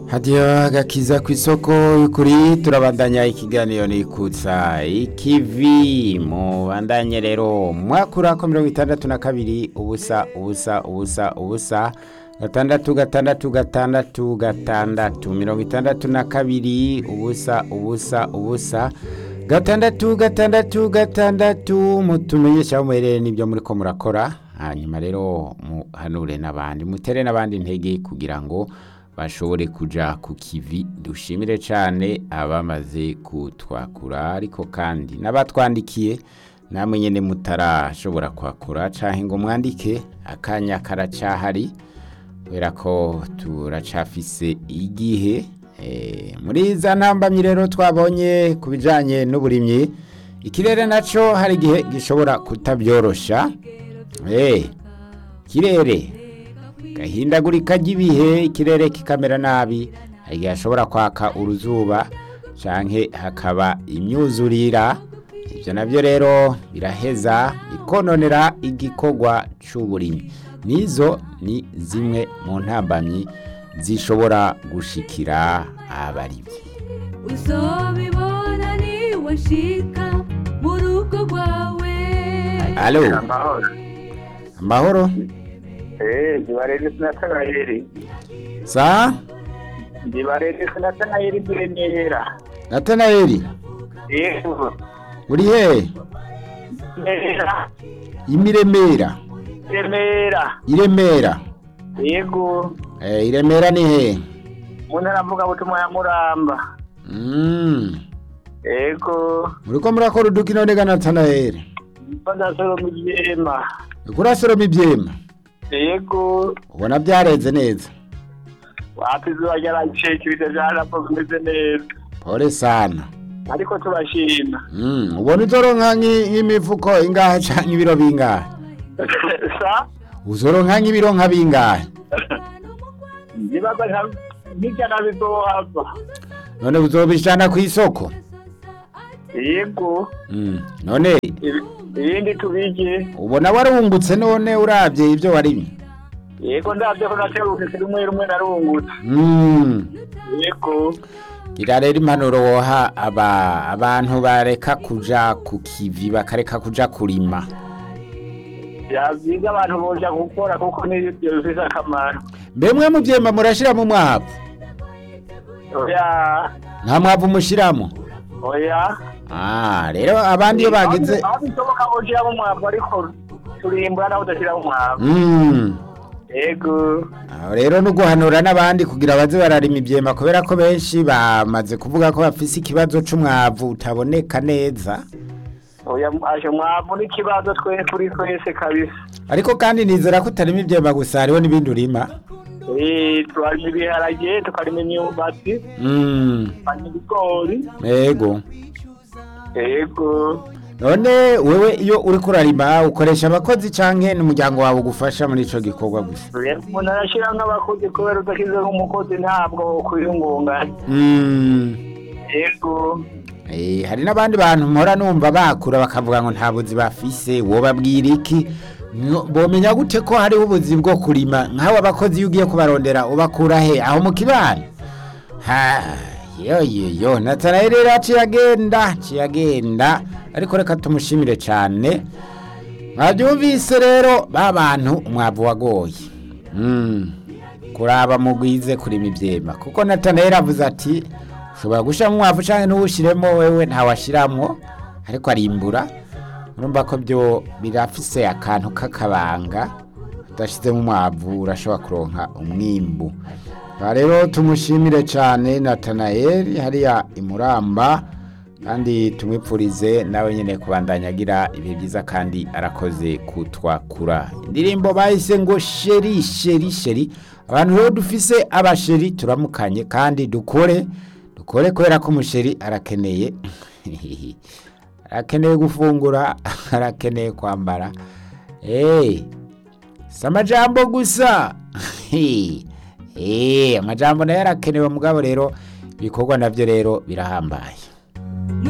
hadiyo agakiza ku isoko kuri turabandanya ikiganiro nikutsa ikivi mubandanye rero mwakura ko mirongo itandatu na kabiri ubusa ubusa ubusa ubusa gatandatu gatandatu gatandatu gatandatu mirongo itandatu na kabiri ubusa ubusa ubusa gatandatu gatandatu gatandatu mutumenyesha aho muherereye n'ibyo muri ko murakora hanyuma rero muhanure n'abandi mutere n'abandi intege kugira ngo bashobore kuja ku kivi dushimire cyane abamaze kutwakura ariko kandi n'abatwandikiye namwe nyine mutarashobora kwakura cyangwa ngo mwandike akanya karacahari kubera ko turacafise igihe muri za ntambamyi rero twabonye ku bijyanye n'uburimyi ikirere nacyo hari igihe gishobora kutabyorosha ikirere gahindagurika ry'ibihe ikirere kikamera nabi hari igihe hashobora kwaka uruzuba cyangwa hakaba imyuzurira ibyo nabyo rero biraheza bikononera igikorwa cy'uburimyi nizo ni zimwe mu ntambamyi zishobora gushikira abarimyi uzobibona niwashika mu rugo rwawe alo amahoro amahoro eh ndibarere sinatanayeri sa ndibarere sinatanayeri biremera natanayeli yego uri he remera imiremera remera iremera yego eh, iremera ni he mu ntara mvugabutumwa ya muramba mm. yego muriko murakora udukino nega natanayeli badasoro mu byema kurasoroma ibyema yego ubona byareze neza wapi izuba ryaraceka ibita byarapfa bimeze neza pole sana ariko turashima mm. ubona uzoronka nk'i- nk'imifuko ingahe canke ibiro bingahe sa uzoronka nk'ibiro nka bingahe ndibaza nka- nk'ijana bizohava none uzobishana ku isoko yego mm. none ibi- ibindi tubige ubona warungutse none uravye ivyo warimye yego ndabyo ko naterutse rumwe rumwe narungutse mm. yego gira rero impanuro woha aba abantu bareka kuja ku kivi bakareka kuja kurima yabyiga abantu boja gukora kuko nibyo bifite akamaro mbemwe mu vyema murashiramo umwavu oya nta mwavu mushiramo oya ah rero abandi iyo bagize aho bishoboka bojiramo umwavu ariko turimbura naho udashyiramo umwavu mm. yego aho rero no guhanura n'abandi kugira baze bararima ivyema kubera ko benshi bamaze kuvuga ko bafise ikibazo c'umwavu utaboneka neza oya aje umwavu n'ikibazo twe kuri twese kabisa ariko kandi nizera ko utarima ivyema gusa hariho n'ibindi urima Eh, turarima ibiharage tukarima imyumbati mm. tukarima ibigori ego yego none wewe iyo uriko urarima ukoresha abakozi canke n'umuryango wawe ugufasha muri ico gikorwa gusa umuntu arashyira nk'abakozi kubera udashyize nk'umukozi ntabwo kwiyungunganya mm. yego Eh, hari n'abandi bantu mpora numva bakura bakavuga ngo nta buzi bafise wobabwira iki Ngo- bomenya gute ko hariho ubuzi bwo kurima nk'abo abakozi iyo ugiye kubarondera ubakura he aho mu kibano ha yo yo yo natanaye rero aciye agenda aciye agenda ariko reka tumushimire cyane mwabyumvise rero ba bantu umwavu wagoye mm. kuraba mugwize kurima ivyema kuko natanaye avuze ati ushobora gushiramo umwavu canke ntuwushiremo wewe ntawashiramwo ariko arimbura urumva ko byo birafise akantu k'akabanga udashizemo umwavu urashobora kuronka umwimbu aha rero tumushimire cyane natanayeli hariya imuramba kandi tumwipfurize nawe nyine kubandanya agira ibihe byiza kandi arakoze kutwakura indirimbo bahise ngo sheri sheri sheri abantu rero dufise abasheri turamukanye kandi dukore dukore kubera ko umusheri arakeneye arakeneye gufungura arakeneye kwambara eee si amajambo gusa eee amajambo nayo arakenewe mugabo rero ibikorwa nabyo rero birahambaye